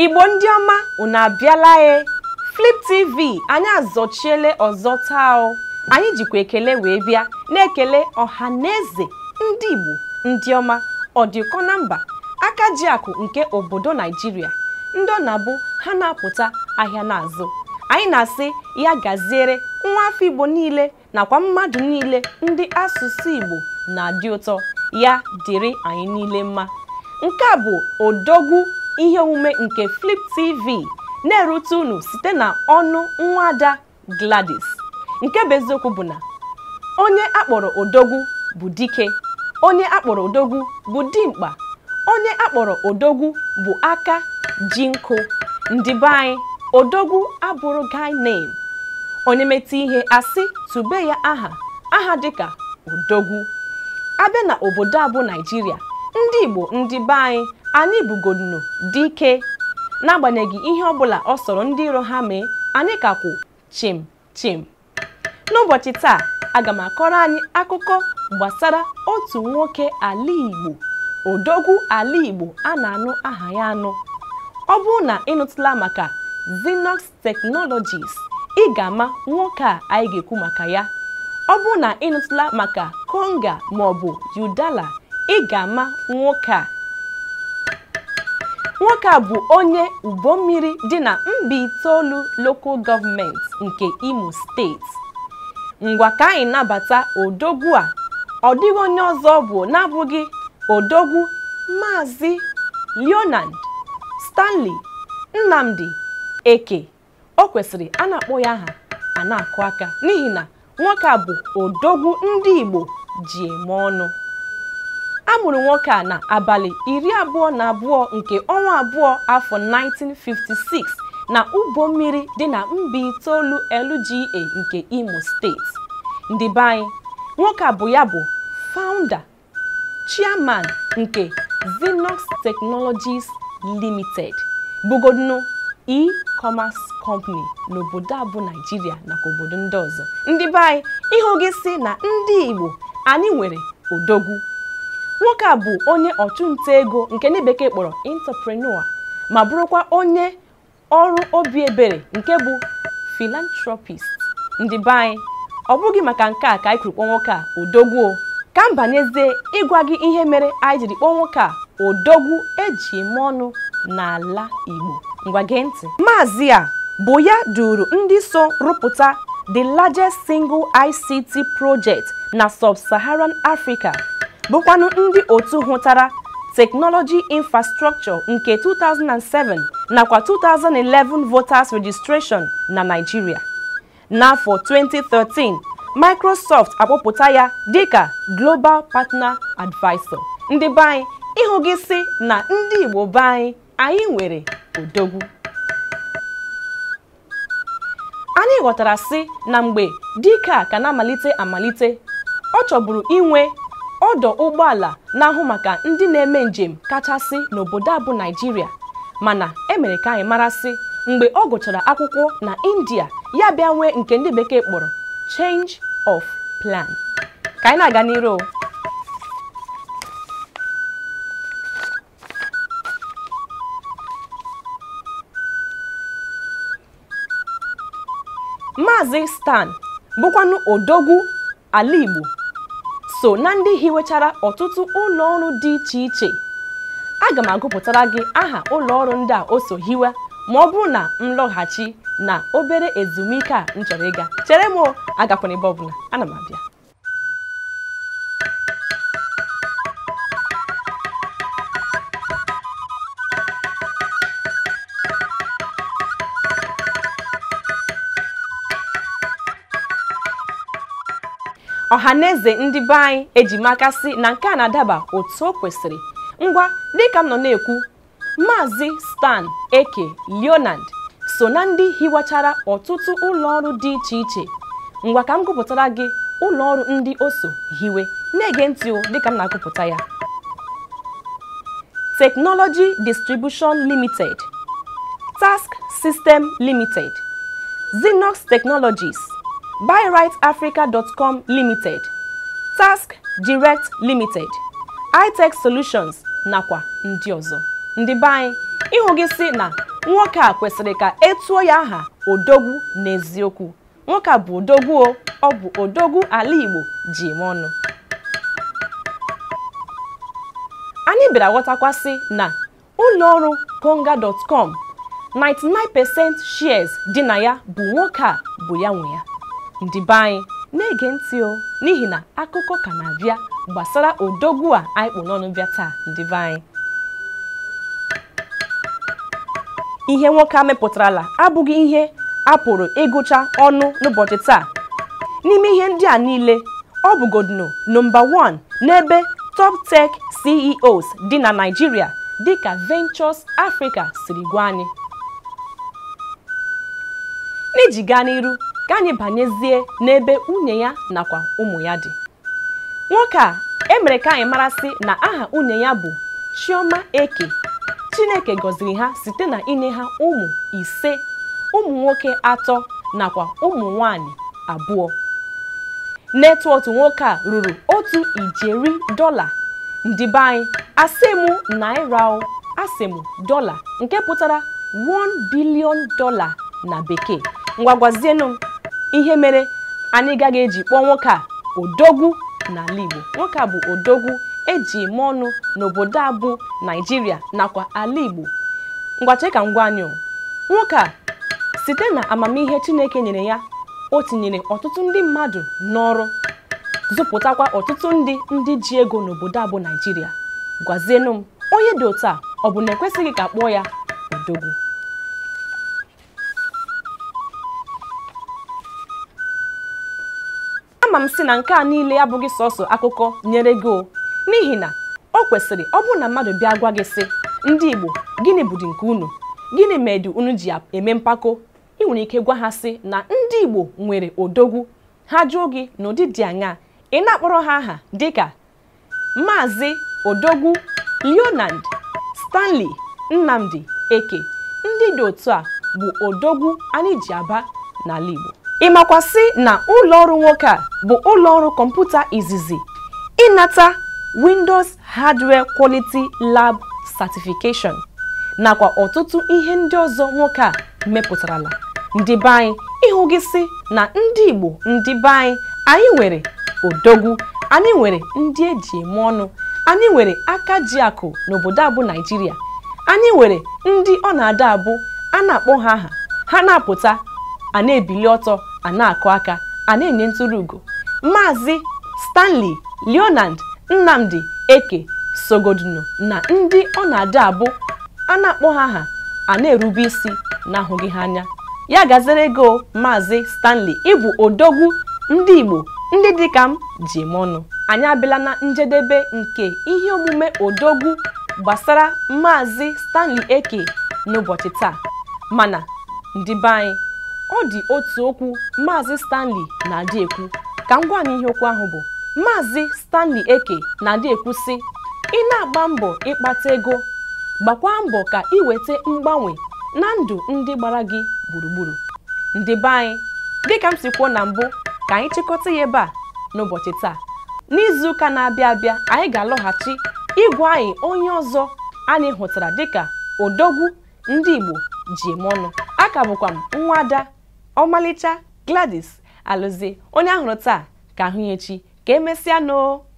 igbo ndị ọma unu abịala e flip tv anyị azọchiele ọzọ taa o anyị jikwa ekele wee bịa na-ekele ọha na eze ndị igbo ndị ọma ọdịkọ na mba aka ji akụ nke obodo naijiria ndị ọ na-abụ ha na-apụta ahịa n'azụ anyị na-asị ya gaziere nwa afọ igbo niile nakwa mmadụ niile ndị asụsụ igbo na-adị ụtọ ya dịrị anyị niile mma nke a bụ odogwu ihe omume nke flip tv na-erute unu site na ọnụ nwada gladys nke bụ eziokwu bụ na onye akpọrọ odogwu bụ dike onye akpọrọ odogwu bụ dimkpa onye akpọrọ odogwu bụ aka ji nkụ ndị be anyị odogwu abụrụ guy name onye metụ ihe asị tube ya aha aha dịka odogwu abịa na obodo a bụ naijiria ndị igbo ndị be anyị anyị bugodunu dike n'agbanyeghị ihe ọbụla ọ sọrọ ndị iro ha mee anyị ka kwụ chim chim n'ụbọchị taa aga m akọrọ anyị akụkọ gbasara otu nwoke ala igbo odogwu ala igbo a na-anụ aha ya anụ ọ bụrụ na ịnụtụla maka Xenox Technologies ị ga-ama nwoke a anyị ga-ekwu maka ya ọ bụrụ na ịnụtụla maka Konga maọbụ Udala ị ga-ama nwoke a nwoke a bụ onye ụgbọ mmiri dị na Mbaitolu Local Government nke Imo steeti ngwa ka anyị nabata odogwu a ọ dịghị onye ọzọ bụ na-abụghị odogwu Maazị Leonard Stanley Nnamdi Eke o kwesịrị a na-akpọ ya aha a na-akụ aka n'ihi na nwoke a bụ odogwu ndị Igbo ji eme ọnụ a mụrụ nwoke a na abalị iri abụọ na abụọ nke ọnwa abụọ afọ 1956 na ụgbọ mmiri dị na Mbaitolu LGA nke Imo steeti ndị be anyị nwoke a bụ ya bụ founder chairman nke Xenox Technologies Limited bụgodinu e-commerce company n'obodo a bụ Naijiria nakwa obodo ndị ọzọ ndị be anyị ịhụ gị si na ndị Igbo anyị nwere odogwu nwoke a bụ onye ọchụnta ego nke ndị bekee kpọrọ entrepreneur ma bụrụkwa onye ọrụ obi ebere nke bụ philanthropist ndị be anyị ọ bụghị maka nke a ka anyị kwuru kpọọ nwoke a odogwu o ka m banyezie ịgwa gị ihe mere anyị jiri kpọọ nwoke a odogwu eji eme ọnụ n'ala Igbo ngwa gee ntị maazị a bụ ya duru ndị so rụpụta the largest single ICT project na sub-Saharan Africa bụkwanụ ndị otu hụtara Technology Infrastructure nke 2007 nakwa 2011 voters registration na Nigeria n'afọ 2013 Microsoft akpọpụta ya dịka Global Partner Advisor ndị be anyị ịhụ gị si na ndị Igbo be anyị anyị nwere odogwu anyị ghọtara sị na mgbe dike a ka na-amalite amalite ọ chọburu inwe ọdọ ụgbọala na-ahụ maka ndị na-eme njem kachasị n'obodo a bụ Naịjirịa mana emere ka anyị marasị mgbe ọ gụchara akwụkwọ na India ya bịa nwee nke ndị bekee kpọrọ change of plan ka anyị na-aga n'iru Maazị Stan bụkwanụ odogwu ala Igbo so na ndị hiwechara ọtụtụ ụlọ ọrụ dị iche iche aga m agụpụtara gị aha ụlọ ọrụ ndị a o so hiwe ma ọ bụrụ na m lọghachi na obere ezumike a m chọrọ ịga chere m agakwana ebe ọbụla ana m abịa ọhaneze ndị be anyị ejimakasị na nke a na-adaba otu o kwesịrị ngwa dịka m nọ na-ekwu maazị Stan Eke Leonard so na ndị hiwachara ọtụtụ ụlọọrụ dị iche iche ngwa ka m gụpụtara gị ụlọọrụ ndị o so hiwe na-ege ntị o dịka m na-agụpụta ya Technology Distribution Limited Task System Limited Xenox Technologies buyrightafrica.com limited task direct limited itech solutions nakwa ndị ọzọ ndị be anyị ịhụ gị si na nwoke a kwesịrị ka etuo ya aha odogwu n'eziokwu nwoke a bụ odogwu o ọ bụ odogwu ala Igbo ji eme ọnụ anyị bịara ghọtakwasị na ụlọọrụ konga.com 99% shares dị na ya bụ nwoke a bụ ya nwe ya ndị be anyị na-ege ntị o n'ihi na akụkọ ka na-abịa gbasara odogwu a anyị kpụ n'ọnụ bịa taa ndị be anyị ihe nwoke a mepụtarala abụghị ihe a pụrụ ịgụcha ọnụ n'ụbọchị taa n'ime ihe ndị a niile ọ bụgodino nọmba 1 n'ebe top tech CEOs dị na Naịjirịa dịka Ventures Africa siri gwa anyị n'iji gaa n'iru ka anyị banyezie n'ebe nwunye ya nakwa ụmụ ya dị nwoke a emere ka anyị marasị na aha nwunye ya bụ Chioma Eke Chineke gọziri ha site na inye ha ụmụ ise ụmụ nwoke atọ nakwa ụmụ nwanyị abụọ netwọtụ nwoke a ruru otu ijeri dọla ndị be anyị asịmụ naira o asịmụ dọla nke pụtara 1 bilion dọla na bekee ngwagwazienụ m ihe mere anyị gaghị eji kpọọ nwoke a odogwu n'ala Igbo nwoke a bụ odogwu eji eme ọnụ n'obodo a bụ Naịjirịa nakwa ala Igbo ngwache ka ngwa anyị o. nwoke a site na amamihe Chineke nyere ya o tinyere ọtụtụ ndị mmadụ n'ọrụ zụpụtakwa ọtụtụ ndị ndị ji ego n'obodo a bụ Naịjirịa gwazienụ m onye dị otu a ọ bụ na ekwesịghị ka kpọọ ya odogwu ama m sị na nke a niile abụghị sọsọ akụkọ nyere gị o n'ihi na o kwesịrị ọ bụrụ na mmadụ bịa gwa gị sị ndị Igbo gịnị bụdị nke unu gịnị medu unu ji eme mpako ị nwere ike gwa ha sị na ndị Igbo nwere odogwu ha jụọ gị n'ụdị dị aṅaa ị na-akpọrọ ha aha dịka Maazị Odogwu Leonard Stanley Nnamdi Eke ndị dị otu a bụ odogwu anyị ji aba n'ala Igbo ịmakwasị na ụlọọrụ nwoke a bụ ụlọọrụ kọmputa izizi ịnata Windows Hardware Quality Lab Certification nakwa ọtụtụ ihe ndị ọzọ nwoke a mepụtarala ndị be anyị ịhụ gị sị na ndị Igbo ndị be anyị anyị nwere odogwu anyị nwere ndị eji eme ọnụ anyị nwere aka ji akụ n'obodo abụ Naịjirịa anyị nwere ndị ọ na-ada abụ a na-akpọ ha aha ha na-apụta a na-ebili ọtọ a na-akụ aka a na-enye ntụrụ ugo Maazị Stanley Leonard Nnamdi Eke sogodunu na ndị ọ na-ada abụ a na-akpọ ha aha a na-erube isi na-ahụghị ha anya ya gazere ego Maazị Stanley ịbụ odogwu ndị Igbo ndị dịka m ji eme ọnụ anyị abịala na njedebe nke ihe omume odogwu gbasara Maazị Stanley Eke n'ụbọchị taa mana ndị be anyị ọ dị otu okwu Maazị Stanley na-adị ekwu ka m gwa anyị ihe okwu ahụ bụ Maazị Stanley Eke na-adị ekwu sị ị na-agba mbọ ịkpata ego gbakwa mbọ ka ị weta mgbanwe na ndụ ndị gbara gị gburugburu ndị be anyị dịka m si kwuo na mbụ ka anyị chịkọta ya ebe a n'ụbọchị taa n'izuụka na-abịa abịa anyị ga-alọghachi ịgwa anyị onye ọzọ anyị hụtara dịka odogwu ndị Igbo ji eme ọnụ aka bụkwa m nwa ada ọmalịcha Gladys Alụzie onye ahụrụ taa ka ahụ ya echi ka emesịa noo